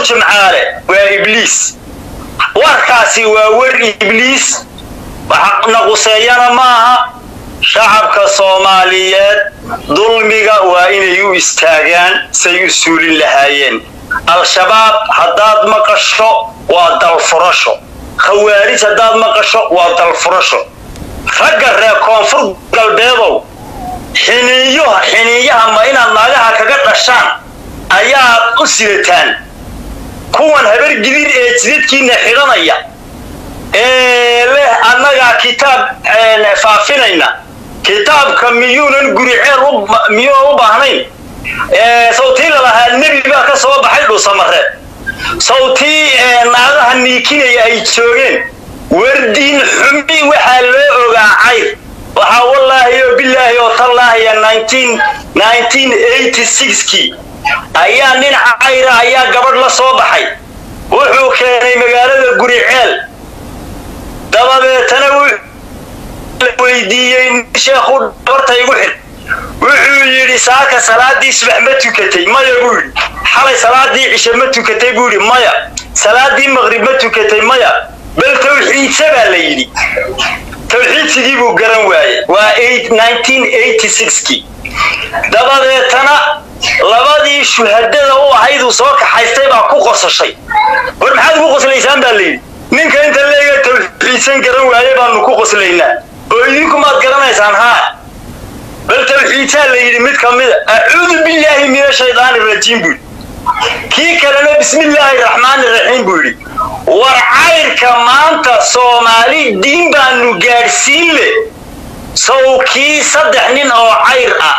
jimcaale waa ibliis warkaasi waa war ibliis wax naquseeyana maaha shacabka soomaaliyeed dulmiga waa inay u istaagaan say u suulin lahaayeen al-shabaab haddaad maqasho waa dalfurasho khawaarij haddaad maqasho waa dalfurasho ragga reer koonfur galbeedow xiniiyo xiniiyaha ma inaad naagaha kaga dhashaan ayaad u sidataan kuwan habar gidir ee jidadkiina xidhanaya ee leh annagaa kitaab faafinayna kitaabka miyuunan guriceel miyuunan u baahnayn sawtii lalahaa nebi baa ka soo baxay dhuusamareed sawtii naagaha niikinaya ay joogeen wardiin xumi waxaa loo ogaa cayr waxaa wallaahi oo bilaahi oo tallaahiya kii ayaa nin cayra ayaa gabadh la soo baxay wuxuu keenay magaalada guriceel dabadeetana weydiiyey sheekhu dhabarta igu xidh wuxuu yidhi saaka salaadii subax ma tukatay maya buu yidhi xalay salaadii cishe ma tukatay buu yidhi maya salaadii maqrib ma tukatay maya bal tawxiidsa baa la yidhi tawxiidsigii buu garan waaye waa kii dabadeetana labadii shuhadada u ahayduu soo kaxaystay baa ku qosashay war maxaad ugu qoslaysaan baa layidhi ninka inta leega tawxiidsan garan waaye baanu ku qoslaynaa oo idinku maad garanaysaan haa bal tawxiidsaa la yidhi mid ka mida acuudu billaahi min ashaydaani rajiim buu yidhi kii kalena bismillaahi raxmaani raxiim buu yidhi war cayrka maanta soomaali diin baanu gaadhsiin le sawkii saddex nin oo cayr ah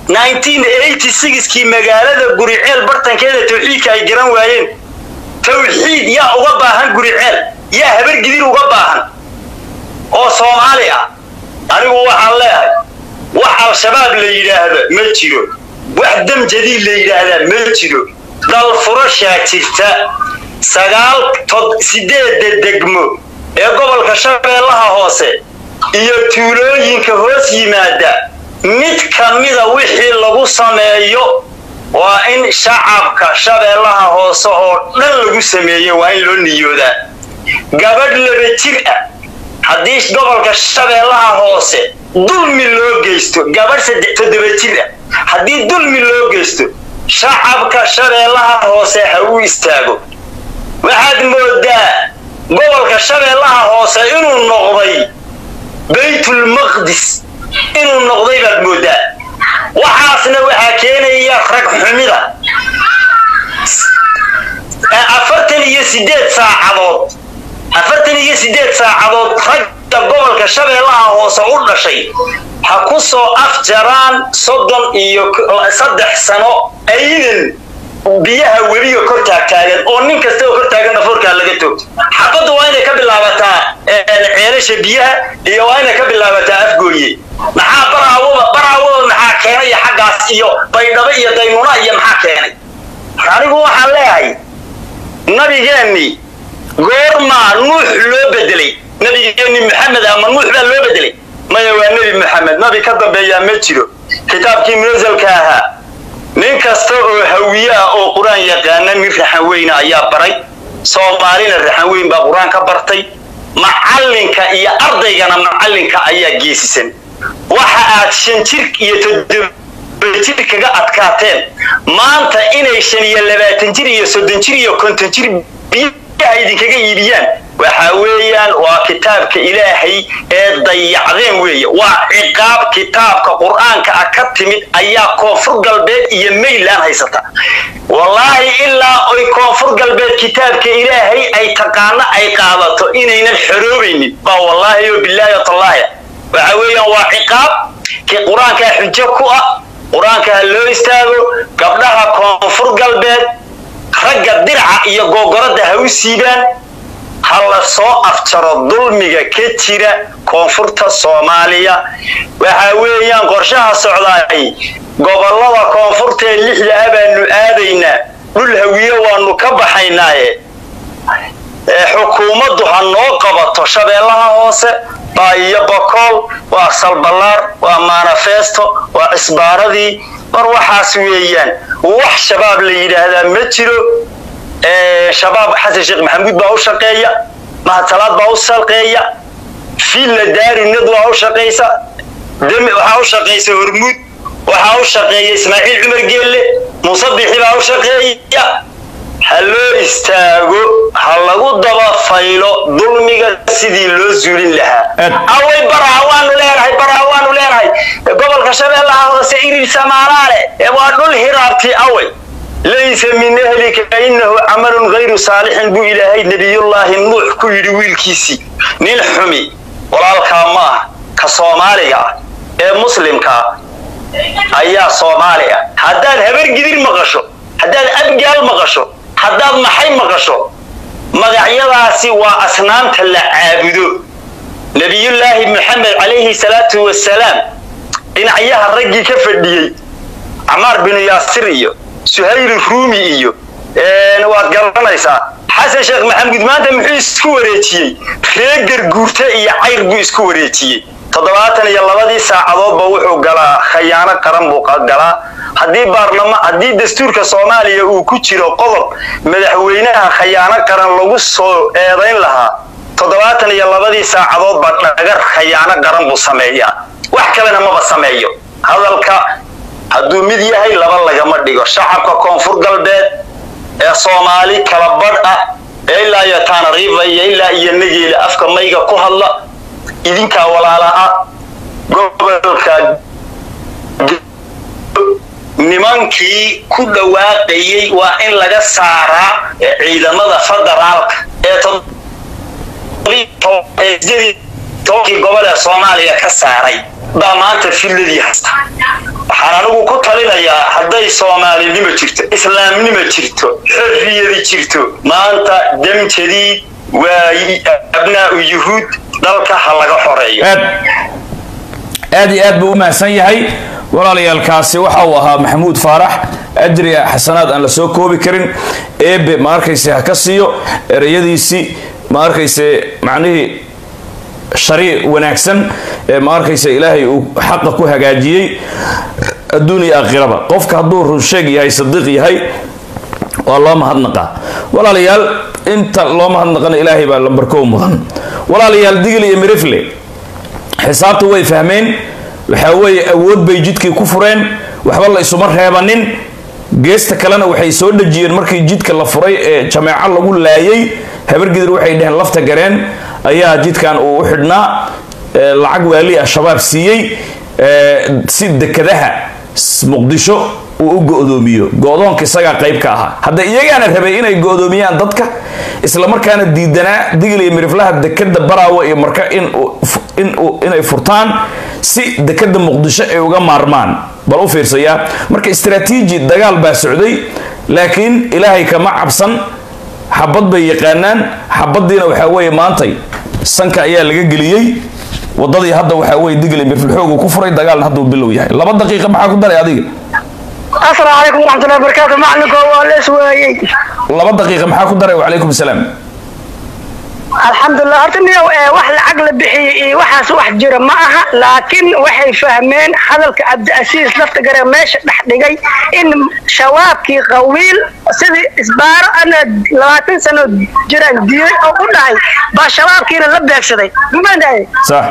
kii magaalada guriceel bartankeeda tawxiidka ay garan waayeen tawxiid yaa uga baahan guriceel yaa habargidir uga baahan oo soomaali ah anigu waxaan leehay wax al-shabaab la yidhaahdo ma jiro wax dam jadiid la yidhaahdaa ma jiro dalfurashaa jirta sagaal sideedda degmo ee gobolka shabeellaha hoose iyo tuulooyinka hoos yimaada mid ka mida wixii lagu sameeyo waa in shacabka shabeellaha hoose oo dhan lagu sameeyo waa in loo niyoodaa gabadh laba jir ah haddii gobolka shabeellaha hoose dulmi loo geysto gabadh toddoba jir ah haddii dulmi loo geysto shacabka shabeellaha hoose ha u istaago waxaad moodaa gobolka shabeellaha hoose inuu noqday baytulmaqdis inuu noqday baad moodaa waxaasna waxaa keenaya rag xumida afartan iyo sideed saacadood afartan iyo sideed saacadood ragga gobolka shabeellaha hoose u dhashay ha ku soo afjaraan soddon iyo saddex sano aydan biyaha weliga kor taagtaagan oo nin kasta oo kor taagan dhafoorkaa laga toogto xabaddu waa inay ka bilaabataa ceelasha biyaha iyo waa inay ka bilaabataa afgooye maxaa baraawada baraawada maxaa keenaya xaggaas iyo baydhabo iyo daynuuna iyo maxaa keenay anigu waxaan leeyahay nabigeennii goormaa nuux loo bedelay nabigeenni maxamed ama nuux baa loo bedelay maya waa nebi maxamed nabi ka dambeeyaa ma jiro kitaabkii munasalka ahaa nin kasta oo hawiye ah oo qur-aan yaqaana nin raxan weyna ayaa baray soomaalina raxan weyn baa qur-aan ka bartay macallinka iyo ardaygana macallinka ayaa geesisan waxa aad shan jir iyo toddoba jir kaga adkaateen maanta inay shan iyo labaatan jir iyo soddon jir iyo konton jir biyaha idinkaga iibiyaan waxa weeyaan waa kitaabka ilaahay ee dayacdeen weeye waa ciqaab kitaabka qur-aanka ah ka timid ayaa koonfur galbeed iyo mayland haysata wallaahi ilaa oy koonfur galbeed kitaabka ilaahay ay taqaano ay qaadato inaynan xoroobaynin baa wallaahi oo bilaahi tallaahi waxa weeyaan waa ciqaab qur-aankaa xujo ku ah qur-aanka ha loo istaago gabdhaha koonfur galbeed ragga diraca iyo googoradda ha u siibaan ha la soo afjaro dulmiga ka jira koonfurta soomaaliya waxa weeyaan qorshaha socdaay gobollada koonfurta ee lixda ah baanu aadaynaa dhul hawiye waanu ka baxaynaaye xukuumaddu ha noo qabato shabeellaha hoose baa iyo bakool waa salballaar waa manifesto waa cisbaaradii mar waxaas weeyaan wax shabaab la yidhaahdaa ma jiro shabaab xasan sheekh maxamuud baa u shaqeeya mahadsalaad baa u shaqeeya fiilla daarinad waa u shaqaysa waxaa u shaqaysa hormuud waxaa u shaqeeya ismaaciil cumar geelle muuse bixi baa u shaqeeya ha loo istaago ha lagu daba faylo dulmiga sidii loo zuulin lahaa away baraa waanu leenahay baraa waanu leenahay gobolka shabeellaha hoose irir samaalaale waa dhul hiraabti away laysa min ahlika inahu camalun hayru saalixin buu ilaahay nebiyullaahi nuux ku yidhi wiilkiisii nin xumi walaalkaa ma ah ka soomaaliga ah ee muslimka ah ayaa soomaali ah haddaad habargidir maqasho haddaad abgaal maqasho haddaad maxay maqasho magacyadaasi waa asnaamta la caabudo nebiyullaahi maxamed calayhi salaatu wasalaam dhinacyaha raggii ka fadhiyey camaar binu yaasir iyo suhayl ruumi iyo waad garanaysaa xasan sheekh maxamuud maanta muxuu isku wareejiyey reegar guurte iyo cayr buu isku wareejiyey toddobaatan iyo labadii saacadoodba wuxuu galaa khayaano qaran buu galaa haddii baarlama haddii dastuurka soomaaliya uu ku jiro qodob madaxweynaha khayaano qaran lagu soo eedayn lahaa toddobaatan iyo labadii saacadoodba dhagar khayaano qaran buu sameeyaa wax kalena maba sameeyo hadalka hadduu mid yahay laba lagama dhigo shacabka koonfur galbeed ee soomaali kala badh ah ee ilaa iyo taanariifa iyo ilaa iyo nageela afka mayga ku hadla idinkaa walaala ah gobolka nimankii ku dhawaaqayey waa in laga saaraa ciidamada federaalka ee tobankii gobol ee soomaaliya ka saaray baa maanta filladii haysta waxaan anigu ku talinayaa hadday soomaalinimo jirto islaamnimo jirto xorriyadi jirto maanta dam jadiid waa abnaa'u yuhuud dalka ha laga xoreeyo aad iyo aad buu u mahadsan yahay walaalayaalkaasi waxa uu ahaa maxamuud faarax ajri a xasanaad aan la soo koobi karin eebe ma arkayse ha ka siiyo ereyadiisii ma arkayse macnihii shari wanaagsan ee ma arkaysa ilaahay uu xaqa ku hagaajiyey adduun iyo aakhiraba qofka hadduu runsheeg yahay sadiiq yahay waa loo mahadnaqaa walaalayaal inta loo mahadnaqana ilaahay baa lambarkow mudan walaalayaal digil iyo mirifle xisaabta way fahmeen waxaa weeye awood bay jidkii ku fureen waxba la isuma reebanin geesta kalena waxay soo dhejiyeen markii jidka la furay ee jameeco lagu laayay habargidir waxay dheheen lafta gareen ayaa jidkan uu u xidhnaa lacag waali ah shabaab siiyey si dekadaha muqdisho uu u go-doomiyo go-doonka isagaa qayb ka ahaa hadda iyagaana rabay inay go-doomiyaan dadka islamarkaana diidanaa digil iyo miriflaha dekada baraawa iyo marka inay furtaan si dekada muqdisho ay uga maarmaan bal u fiirsayaa marka istraatiiji dagaal baa socday laakiin ilaahay kama cabsan xabad bay yaqaanaan xabadiina waxaa weeye maantay sanka ayaa laga geliyey wadadii hadda waxaa weye digli mirfilxoogu ku furay dagaalna hadduu bilow yahay laba daqiiqa maxaa ku daray adiga asalaamu calaykum waraxmatullahi wabarakaatu maclinko waa lees weeyey laba daqiiqa maxaa ku daray wacalaykum salaam alxamdulilah horta niyow wax lacag la bixiyey iyo waxaas wax jira ma aha laakiin waxay fahmeen hadalka cabdiasiis lafta gare meesha dhex dhigay in shabaabkii qawiil sidii isbaaro ana labaatan sano jiraan diiday oo u dhahay baa shabaabkiina la beegsaday maandaye sax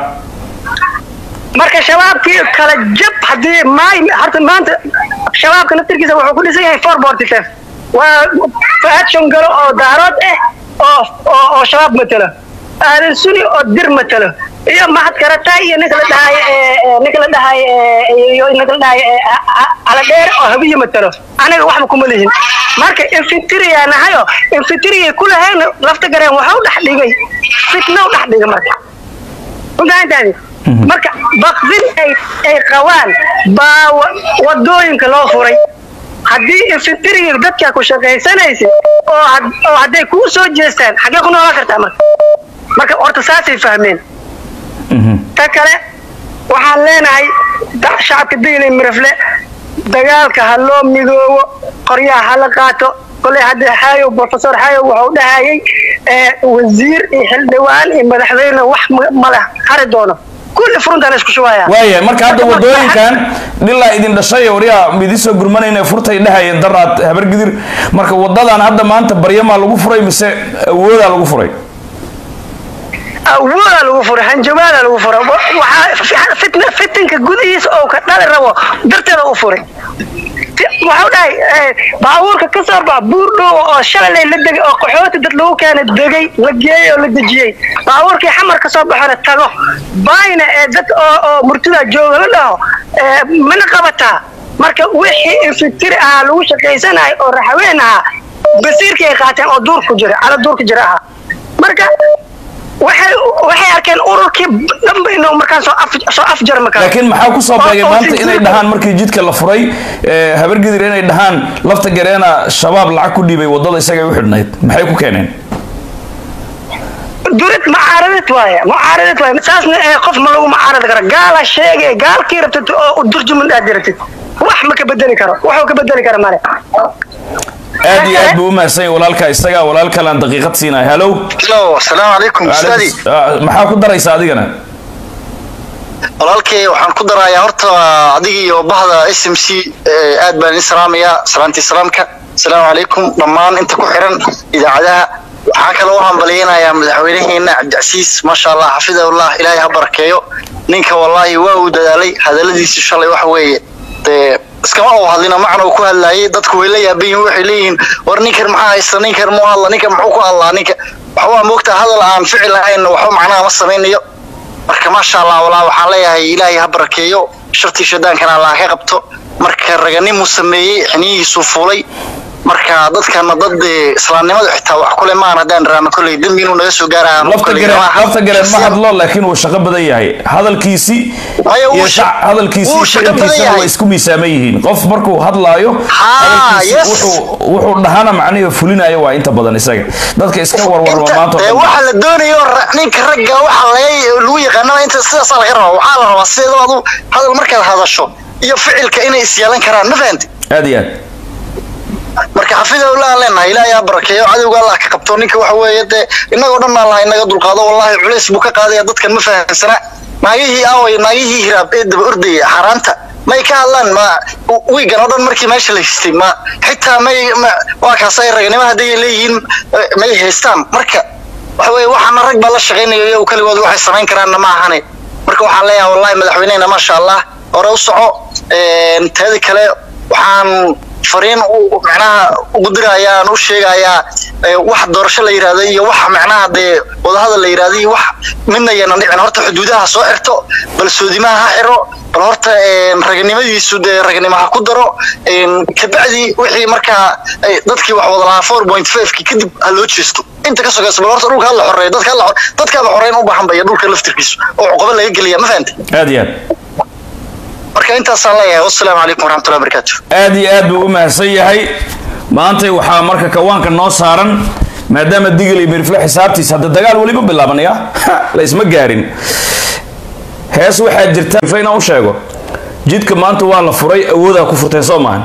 marka shabaabkii kala jab haddii maay horta maanta shabaabka naftirkiisa wuxuu ku dhisan yahay four forty five waa faad shongalo oo daarood ah oo oo oo shabaab matalo aadan suni oo dir matalo iyo mahad karata iyo ninka la dhahay ninka la dhahay iyo ninka la dhahay ala dheer oo habiyo matalo anaga waxba kuma lihin marka infitiriya nahayo infitiriya ku lahayn lafta gareen waxa u dhex dhigay fitna u dhex dhigay marka untaantaadi marka baqdin ay ay qabaan baa wadooyinka loo furay haddii infitiriga dadkaa ku shaqaysanaysa oo oo hadday kuu soo jeestaan xaggee ku noolaan kartaa marka marka horta saasay fahmeen ta kale waxaan leenahay shacabka digli mirafle dagaalka ha loo midoobo qoryaha ha la qaato koley hadda xaayow professor xaayow wuxuu dhahayay wasiir iyo xildhibaan iyo madaxweyne wax mala hari doono kulli furuntaan isku shubaya waaya marka hadda wadooyinkan dhilaa idin dhashay waryaa idin soo gurmanayna furtay dhahayeen daraad habargidir marka wadadan hadda maanta baryamaa lagu furay mise awoodaa lagu furay awoodaa lagu furay hanjabaadaa lagu furay waxaa fitna fitinka gudihiisa oo ka dhali rabo darteeda u furay waxau dhahay baabuurka ka soo bax buur dhow oo shalay la degay oo qaxooti dad lagu keenay degay la geeyey oo la dejiyey baabuurkii xamar ka soo baxona tago baayna ee dad oo oo murtida jooga la dhaho mana qabataa marka wixii infitiri ahaa lagu shaqaysanayo oo raxween ahaa basiirkii ay qaateen oo duurku jira cala duurka jira ahaa marka waxay waxay arkeen ururkii dhanba inuu markaan soo af soo afjarmi karo laakiin maxaa ku soo beegay maanta inay dhahaan markii jidka la furay habargidir inay dhahaan lafta gareena shabaab lacag ku dhiibay wadada isagay u xidhnayd maxay ku keeneen durid mucaaradad waaye mucaaradad waaye saasna ee qof ma lagu mucaaradi karo gaala sheegay gaalkii rabtid oo durjuman aad diratid wax ma ka bedeli karo waxuu ka bedeli kara male aad iyo aad buu u mahadsan yahay walaalka isaga walaal kalaan daqiiqad siinaya hallow hello asalaamu calaykum ustaadi maxaa ku daraysa adigana walaalkay waxaan ku darayaa horta adiga iyo bahda s m c aad baan idin salaamayaa salaantii salaamka asalaamu calaykum dhammaan inta ku xiran idaacadaha waxaa kaloo u hambalyaynayaa madaxweynaheena cabdicasiis maasha allah xafidahullah ilaahay ha barakeeyo ninka wallaahi waa uu dadaalay hadaladiisu shalay waxa weeye dee iskama uu hadlina macna uu ku hadlaayay dadku way la yaaban yihiin waxay leeyihiin war ninkan maxaa haysta ninkan muu hadla ninkan muxuu ku hadlaa ninka waxbaa moogtaa hadal aan ficil ahayn waxba macnaha ma samaynayo marka maasha allah walaa waxaan leeyahay ilaahay ha barakeeyo shartii shadaankana allah ka qabto marka raganimuu sameeyey xiniyihiisuu fuulay marka dadkana dad islaamnimadu xitaa wax kule maan haddaan raano kolley dembi inuu naga soo gaaraya lafta gareen lafta gareen ma hadlo laakiin uu shaqo badan yahay hadalkiisii Maya, wuu iyo sha- shac- hadalkiisii wuu shaqo badan ficilkiisana yahay. way isku miisaaman yihiin qof markuu hadlaayo Haa, hadalkiisi yes. wuxuu wuxuu dhahana macnihi fulinayo waa inta badan isaga dadka iska warwarma maanta oo dee dhan. waxa la doonayo ra- ninka ragga waxa laga lagu yaqaanaba inta sidaasaa laga rabaa waxaa la rabaa sideedaba adu hadal markaad hadasho iyo ficilka inay isyeelan karaan ma fahanti aad iyo aad marka xafidahullah aan leenahay ilaahay ha barakeeyo cadowga allah ka qabto ninka waxa weeye dee innagoo dhan allah inaga dulqaado wallahi culays buu ka qaadaya dadkan ma fahansana naagihii aaway naagihii hiraab ee daba ordaya xaaraanta may ka hadlaan ma wiigan oo dhan markii meesha la histay ma xitaa may ma waa kaasay ragnimo hadday leeyihiin eh, may haystaan marka waxa weeye waxaana rag baa la shaqaynaya iyagu kaligood waxay samayn karaanna ma ahane marka waxaan leeyahay wallahi madaxweynehena maasha allah hore u soco Een, teeda kale waxaan fariin u macnaha ugu dirayaan u sheegayaa ee, wax doorasho la yidhaahdo iyo wax macnaha dee wadahadal la yidhaahdo iyo wax midna yana dhicin horta xuduudaha soo xirto bal soodimaha ha xiro bal horta een, raganimadiisu dee raganimo ha ku daro een, kabacdi wixii markaa ay dadkii wax wada lahaa four point five-ki kadib ha loo jeesto inta ka sogaysa bal horta dhulka ha la xoreeyo dadka ha la xor- dadkaaba xoreyn u baahan baya dhulka laftirkiisu oo cuqaba laga geliya ma fahantay aad iyo aad marka intaasaan leeyahay wassalaamu calaykum waraxmatullahi wabarakaatu aad iyo aad buu u mahadsan yahay maantay waxaa marka kawaanka noo saaran maadaama digil iyo mirifle xisaabtiisa hadda dagaal weliba bilaabanaya la isma gaarin hees waxaa jirta mirifle inaan u sheego jidka maanta waa la furay awoodaa ku furteen soo maahan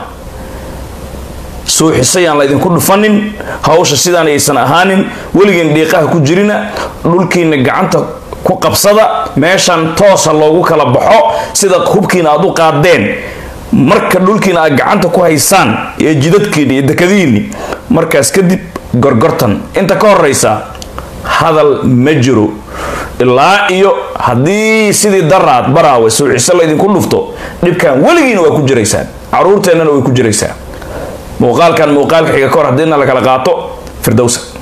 suuxisayaan laydinku dhufanin hawsha sidaan aysan ahaanin weligeen dhiiqaha ku jirina dhulkiina gacanta ku qabsada meeshan toosa loogu kala baxo sida hubkiina aad u qaadeen marka dhulkiina aad gacanta ku haysaan iyo jidadkiina iyo dekadihiinni markaas kadib gorgortan inta ka horeysa hadal ma jiro ilaa iyo haddii sidii daraad baraawe suuxiso laydinku dhufto dhibkan weligiina waa ku jiraysaan caruurteennana way ku jiraysaa muuqaalkan muuqaalka xiga ka hor haddiina la kala qaato firdowsa